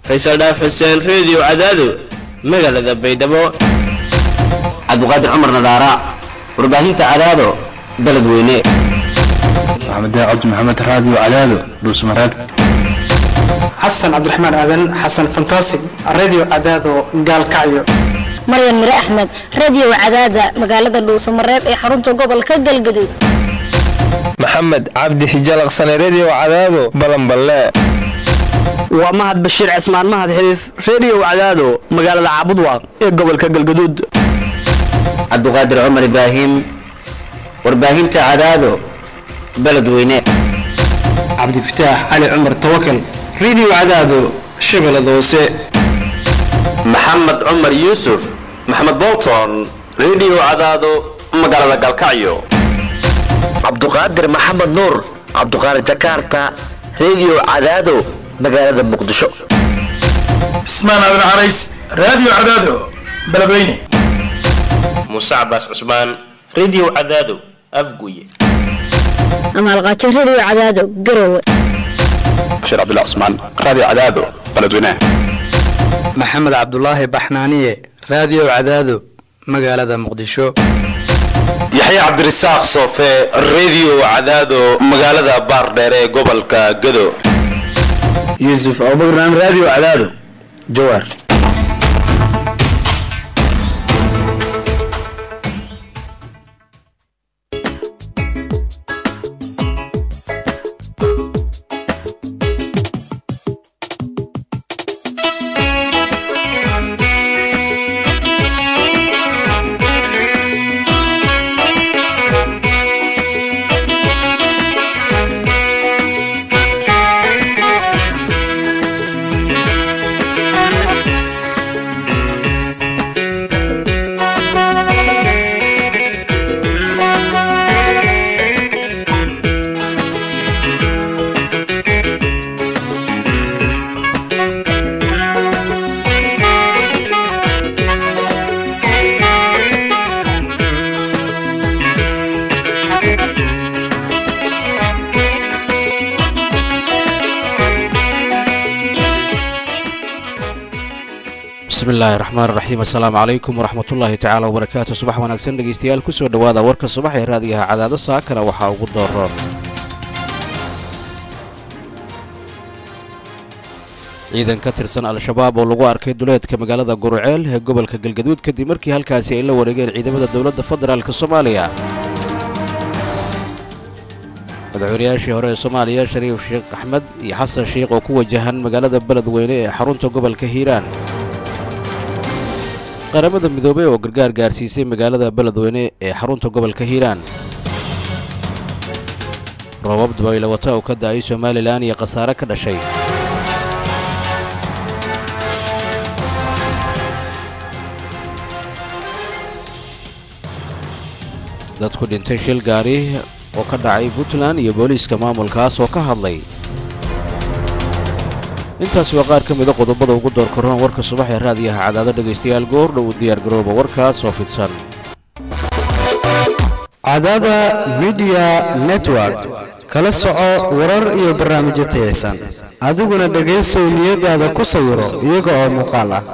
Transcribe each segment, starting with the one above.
faysal dhaaf xuseen reediyo cadaado magaalada baydhabo cabdiqaadir cumar nadaara warbaahinta cadaado beledweyne maxamed cabdi maxamed raadiyo cadaado dhuusmareeb xasan cabdiraxmaan aadan xasan fantasig radio cadaado gaalkacyo maryan mire axmed radio cadaada magaalada dhuusamareeb ee xarunta gobolka galgaduud maxamed cabdi xijalaqsane redio cadaado balanballe waa mahad bashiir cismaan mahad xiriif redio cadaado magaalada caabudwaaq ee gobolka galgaduud cabdiqaadir cumar ibraahim warbaahinta cadaado beledweyne cabdifataax cali cumar tawakal radio cadaado shabeellada hoose maxamed cumar yuusuf maxamed bolton redio cadaado magaalada galkacyo cabduqaadir maxamed nuur cabduqaadir jakarta redio cadaado magaalada muqdisho cismaan aadan carays radio cadaado beledweyne muuse cabaas cusmaan redio cadaado afguye amaalqaajo radio cadaado garowe bashiir cabdullah cusmaan radio cadaado beledweyne maxamed cabdulaahi baxnaaniye radio cadaado magaalada muqdisho yaxya cabdirasaaq soofe redio cadaado magaalada baardheere ee gobolka gado yuusuf abubakran radio cadaado jawaar bismillahi raxmaan raxiim assalaamu calaykum waraxmatullaahi tacaala wabarakaatu subax wanaagsan dhegeystayaal kusoo dhowaada warka subax ee raadiyaha cadaado saakana waxaa ugu dooroon ciidan ka tirsan al-shabaab oo lagu arkay duleedka magaalada guruceel ee gobolka galgaduud kadib markii halkaasi ay la wareegeen ciidamada dowladda federaalk soomaaliya madaxweynayaashii hore ee soomaaliya shariif sheekh axmed iyo xasan sheikh oo ku wajahan magaalada beledweyne ee xarunta gobolka hiiraan qaramada midoobey oo gargaar gaarsiisay magaalada beledweyne ee xarunta gobolka hiiraan roobab dabaylo wata oo ka da'ay somalilan iyo khasaare ka dhashay dadku dhintay shil gaari oo ka dhacay puntland iyo booliiska maamulkaas oo ka hadlay intaas waa qaar ka mida qodobada ugu door karoon warka subax ee raadiyaha cadaado dhegaystayaal goordha uu diyaargarooba warkaas oo fidsan cadaada midiya network kala soco warar iyo barnaamijyo tayaysan adiguna dhegaysow niyadaada ku sawiro iyaga oo muuqaal ah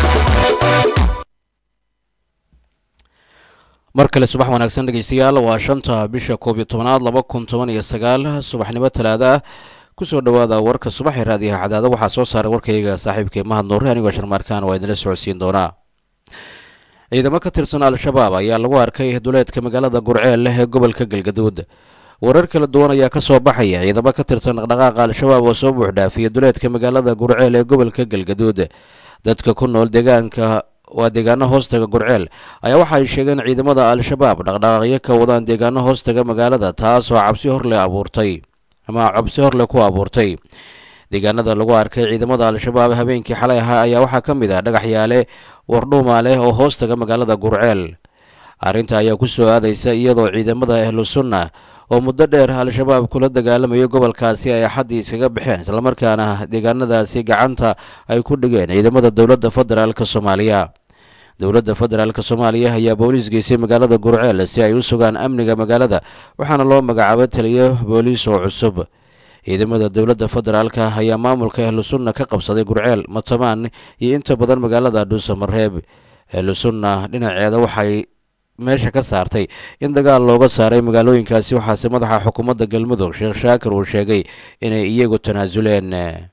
mar kale subax wanaagsan dhegaystayaal waa shanta bisha koob iyo tobanaad laba kun toban iyo sagaal subaxnimo talaada ah kusoo dhowaada warka subax ee raadiyaha cadaado waxaa soo saaray warkayga saaxiibkay mahad nuure anigoo sharmaarkaan waa idinla socodsiin doonaa ciidamo ka tirsan al-shabaab ayaa lagu arkay duleedka magaalada gurceel leh ee gobolka galgaduud warar kala duwan ayaa ka soo baxaya ciidamo ka tirsan dhaqdhaqaaqa al-shabaab oo soo buuxdhaafiya duleedka magaalada gurceel ee gobolka galgaduud dadka ku nool deegaanka waa deegaano hoostaga gurceel ayaa waxa ay sheegeen ciidamada al-shabaab dhaqdhaqaaqyo ka wadaan deegaano hoostaga magaalada taas oo cabsi horle abuurtay ama cabsi horle ku abuurtay deegaanada lagu arkay ciidamada al-shabaab habeenkii xalay ahaa ayaa waxaa ka mid ah dhagaxyaale wardhuuma leh oo hoostaga magaalada gurceel arrinta ayaa ku soo aadaysa iyadoo ciidamada ahlu sunna oo muddo dheer al-shabaab kula dagaalamayo gobolkaasi ay axaddii iskaga baxeen islamarkaana deegaanadaasi gacanta ay ku dhigeen ciidamada dowladda federaalk soomaaliya dowladda federaalk soomaaliya ayaa booliis geysay magaalada gurceel si ay u sugaan amniga magaalada waxaana loo magacaabay taliyo booliis oo cusub ciidamada dowladda federaalka ayaa maamulka ahlusunna ka qabsaday gurceel matamaan iyo inta badan magaalada dhuusamareeb ahlusunna dhinaceeda waxay meesha ka saartay in dagaal looga saaray magaalooyinkaasi waxaase madaxa xukuumadda galmudug sheekh shaakir uu sheegay inay iyagu tanaasuleen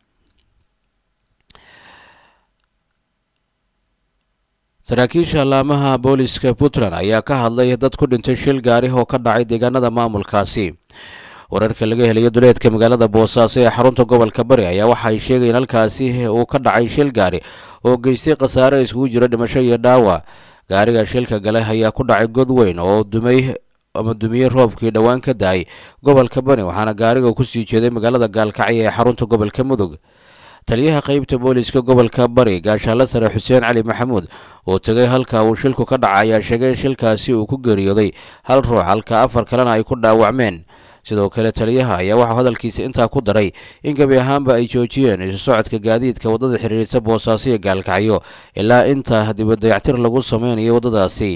saraakiisha laamaha booliska puntland ayaa ka hadlay dad ku dhintay shil gaari oo ka dhacay deegaanada maamulkaasi wararka laga helayo duleedka magaalada boosaaso ee xarunta gobolka bari ayaa waxay sheegayeen halkaasi uu ka dhacay shil gaari oo geystay khasaare iskugu jira dhimasho iyo dhaawac gaariga shilka gale ayaa ku dhacay god weyn oo dumay ama dumiyey roobkii dhowaan ka da-ay gobolka bari waxaana gaariga kusii jeeday magaalada gaalkacyo ee xarunta gobolka mudug taliyaha qeybta booliska gobolka bari gaashaanle sare xuseen cali maxamuud oo tegay halka uu shilku ka dhacay ayaa sheegay in shilkaasi uu ku geeriyooday hal ruux halka afar kalena ay ku dhaawacmeen sidoo kale taliyaha ayaa waxaa hadalkiisa intaa ku daray in gebi ahaanba ay joojiyeen isu socodka gaadiidka waddada xiriirisa boosaaso iyo gaalkacyo ilaa inta dibadayactir lagu sameynayo waddadaasi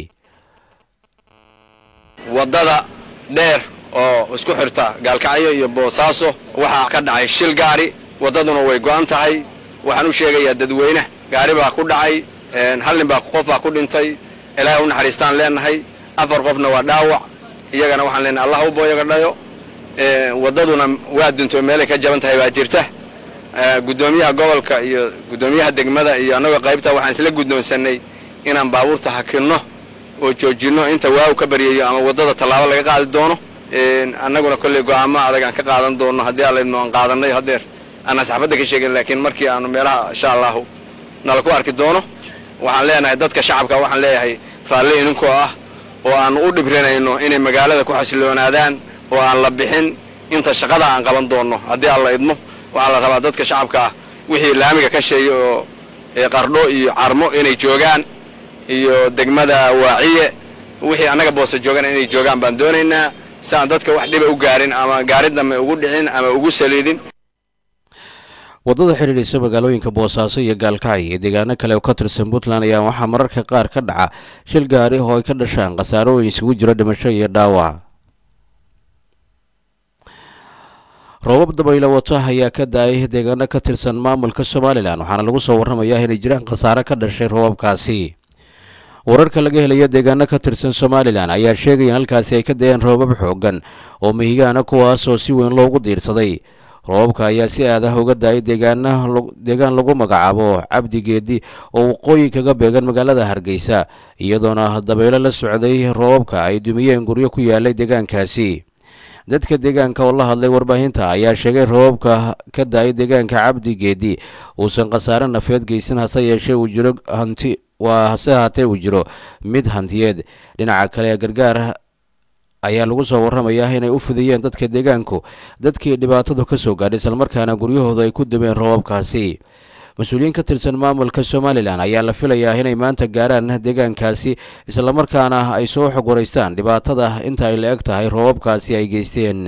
waddada dheer oo isku xirta gaalkacyo iyo boosaaso waxaa ka dhacay shil gaari waddaduna way go'an tahay waxaan u sheegayaa dadweyne gaari baa ku dhacay hal nin baa qof baa ku dhintay ilaahay u naxariistaan leenahay afar qofna waa dhaawac iyagana waxaan leenahay allah u booyaga dhayo waddaduna waa dunto meelay ka jaban tahay baa jirta guddoomiyaha gobolka iyo guddoomiyaha degmada iyo annagoo qaybta waxaan isla guddoonsanay inaan baabuurta hakinno oo joojinno inta waaw ka baryayo ama waddada tallaabo laga qaadi doono annaguna kolley go'aamo adag aan ka qaadan doono haddii allaydno aan qaadanay haddeer aanaan saxaafadda ka sheegin laakiin markii aanu meelaha insha allahu nala ku arki doono waxaan leenahay dadka shacabka waxaan leeyahay raalli idinkoo ah oo aan u dhibrinayno inay magaalada ku xasiloonaadaan oo aan la bixin inta shaqada aan qaban doono haddii alla idmo waxaa la rabaa dadka shacabka ah wixii laamiga ka sheeya oo qardho iyo carmo inay joogaan iyo degmada waaciye wixii annaga boosa joogaan inay joogaan baan doonaynaa si aan dadka wax dhiba u gaarin ama gaari dambe ugu dhicin ama ugu saliidin waddada xidhiidhisa magaalooyinka boosaaso iyo gaalkacyo iyo deegaano kale oo ka tirsan puntland ayaa waxaa mararka qaar ka dhaca shil gaari oo ay ka dhashaan khasaarooyin isugu jiro dhimasho iyo dhaawac roobab dabaylo wato ayaa ka da-ay deegaano ka tirsan maamulka somalilan waxaana lagu soo warramayaa inay jiraan khasaare ka dhashay roobabkaasi wararka laga helayo deegaano ka tirsan somalilan ayaa sheegaya in halkaasi ay ka da-een roobab xoogan oo mihigaana kuwaas oo si weyn loogu diirsaday roobabka ayaa si aad ah uga da-ay deegaan lagu magacaabo cabdi geedi oo waqooyi kaga beegan magaalada hargeysa iyadoona dabaylo la socday roobabka ay dumiyeen guryo ku yaalay deegaankaasi dadka deegaanka oo la hadlay warbaahinta ayaa sheegay roobabka ka da-ay deegaanka cabdi geedi uusan khasaare nafeed geysan hase yeeshee uu jiro hanti waa hase haatee uu jiro mid hantiyeed dhinaca kale gargaar ayaa lagu soo warramayaa inay u fidiyeen dadka deegaanku dadkii dhibaatadu ka soo gaadhay islamarkaana guryahooda ay ku dubeen roobabkaasi mas-uuliyiin ka tirsan maamulka somalilan ayaa la filayaa inay maanta gaaraan deegaankaasi islamarkaana ay soo xog waraystaan dhibaatada inta ay la eg tahay roobabkaasi ay geysteen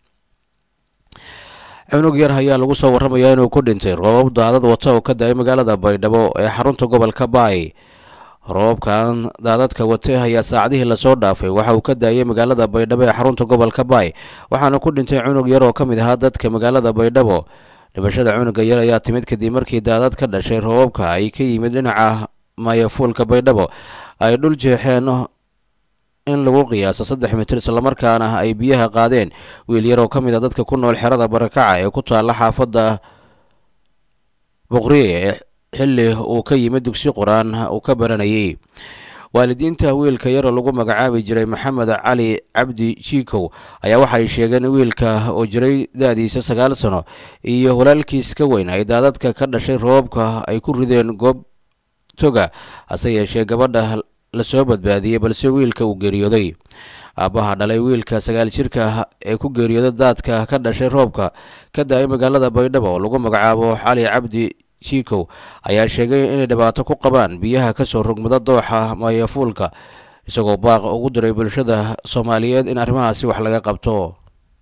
cunug yar ayaa lagu soo warramayaa inuu ku dhintay roobab daadad wata oo ka da-ay magaalada baydhabo ee xarunta gobolka baay roobabkan daadadka wate ayaa saacadihii lasoo dhaafay waxa uu ka daayay magaalada baydhabo ee xarunta gobolka baay waxaana ku dhintay cunug yar oo ka mid ahaa dadka magaalada baydhabo dhimashada cunuga yar ayaa timid kadib markii daadad ka dhashay roobabka ay ka yimid dhinaca maayafuulka baydhabo ay dhul jeexeen in lagu qiyaaso saddex mitir islamarkaana ay biyaha qaadeen wiil yar oo ka mid a dadka ku nool xerada barakaca ee ku taalla xaafadda boqriye ee xilli uu ka yimid dugsi qur-aan uu ka baranayay waalidiinta wiilka yaroo lagu magacaabi jiray maxamed cali cabdi jiikow ayaa waxay sheegeen wiilka oo jiray da-diisa sagaal sano iyo walaalkiis ka weyn ay daadadka ka dhashay roobabka ay ku rideen goob toga hase yeeshee gabadha lasoo badbaadiyey balse wiilka uu geeriyooday aabbaha dhalay wiilka sagaal jirka ee ku geeriyooday daadka ka dhashay roobka ka da-ay magaalada baydhabo oo lagu magacaabo cali cabdi jiikow ayaa sheegay inay dhibaato ku qabaan biyaha kasoo rogmada dooxa maayafuulka isagoo baaq ugu diray bulshada soomaaliyeed in arrimahaasi wax laga qabto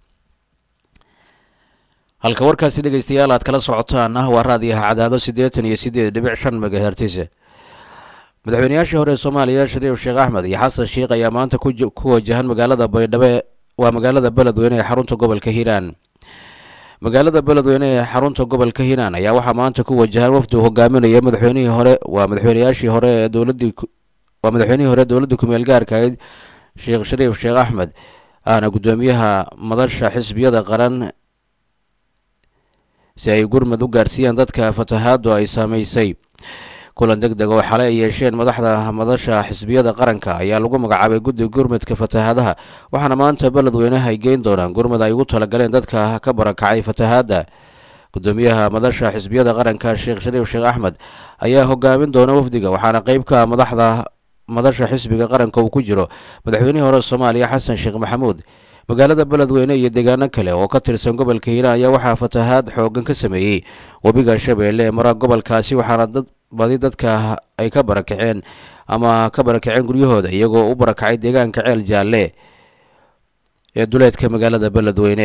halka warkaasi dhegeystayaal aad kala socotaan ah waa raadiyaha cadaado siddeetan iyo siddeed dhibic shan megahertis madaxweynayaashii hore ee soomaaliya shariif sheekh axmed iyo xasan sheikh ayaa maanta ku wajahan magaalada baydhabo waa magaalada beledweyne ee xarunta gobolka hiiraan magaalada beledweyne ee xarunta gobolka hiiraan ayaa waxaa maanta ku wajahan wafdi uu hogaaminaya madaxweynihii hore waa madaxweynayaashii hore ee dowladii waa madaxweynihii hore dowladda kumeel gaarka ahayd sheekh shariif sheekh axmed ahna guddoomiyaha madasha xisbiyada qaran si ay gurmad u gaarsiiyaan dadka fatahaadu ay saameysay kulan deg deg oo xalay ay yeesheen madaxda madasha xisbiyada qaranka ayaa lagu magacaabay guddi gurmadka fatahaadaha waxaana maanta beledweynaha ay geyn doonaan gurmad ay ugu talagaleen dadka ka barakacay fatahaadda guddoomiyaha madasha xisbiyada qaranka sheekh shariif sheekh axmed ayaa hogaamin doona wafdiga waxaana qeyb ka madaxda madasha xisbiga qaranka uu ku jiro madaxweynihii hore soomaaliya xasan sheekh maxamuud magaalada beledweyne iyo deegaano kale oo ka tirsan gobolka hiiraan ayaa waxaa fatahaad xoogan ka sameeyey webiga shabeelle ee mara gobolkaasi waxaana dad badi dadka ay ka barakaceen ama ka barakaceen guryahooda iyagoo u barakacay deegaanka ceel jaalle ee duleedka magaalada beledweyne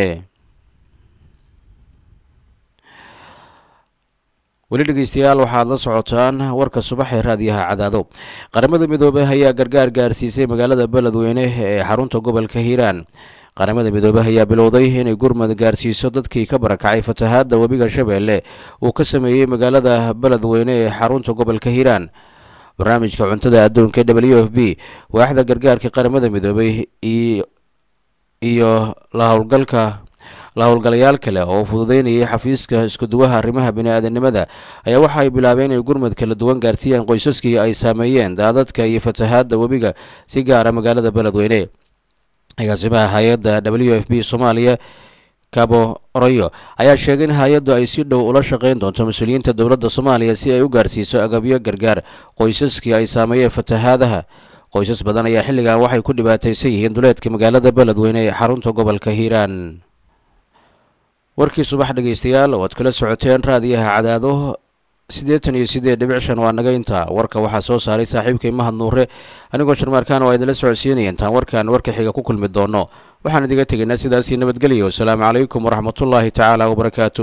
weli dhegeystayaal waxaad la socotaan warka subax ee raadiyaha cadaado qaramada midoobey ayaa gargaar gaarsiisay magaalada beledweyne ee xarunta gobolka hiiraan qaramada midoobey ayaa bilowday inay gurmad gaarsiiso dadkii ka barakacay fatahaadda webiga shabeelle uu ka sameeyey magaalada beledweyne ee xarunta gobolka hiiraan barnaamijka cuntada adduunka w f b waaxda gargaarka qaramada midoobey iyo la howlgalka la howlgalayaal kale oo fududeynayay xafiiska iskuduwaha arrimaha bini-aadanimada ayaa waxa ay bilaabeen inay gurmad kala duwan gaarsiiyaan qoysaskii ay saameeyeen daadadka iyo fatahaadda webiga si gaara magaalada beledweyne agaasimaha hay-adda w f b soomaaliya cabo oroyo ayaa sheegay in hay-addu ay si dhow ula shaqeyn doonto mas-uuliyiinta dowladda soomaaliya si ay u gaarsiiso agabyo gargaar qoysaskii ay saameeyeen fatahaadaha qoysas badan ayaa xilligan waxay ku dhibaataysan yihiin duleedka magaalada beledweyne ee xarunta gobolka hiiraan warkii subax dhegeystayaal oo aad kala socoteen raadiyaha cadaado siddeetan iyo siddeed dhibic shan waa naga intaa warka waxaa soo saaray saaxiibkay mahad nuure anigoo sharmaarkaan oo idinla socodsiinaya intaan warkan warka xiga ku kulmi doono waxaan idiga tegaynaa sidaasii nabadgelyo wasalaamu calaykum waraxmatullaahi tacaala wabarakaatu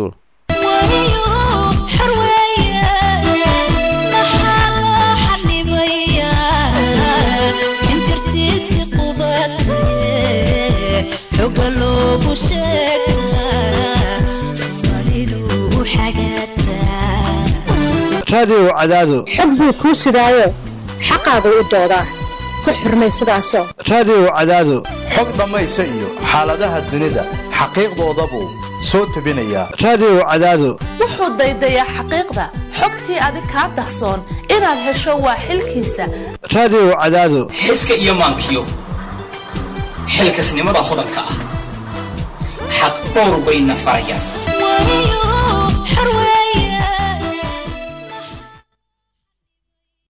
raadiyow cadaado xog buu kuu sidaayo xaqaagu u doodaa ku xurmay sidaasoo raadiyow cadaado xog dhammaysa iyo xaaladaha dunida xaqiiqdoodabuu soo tebinayaa raadiyow cadaado wuxuu daydayaa xaqiiqda xogtii adig kaa dahsoon inaad hesho waa xilkiisa raadiyow cadaado xiska iyo maankiyo xilkasnimada hodanka ah xaq dhowr bayna farayaan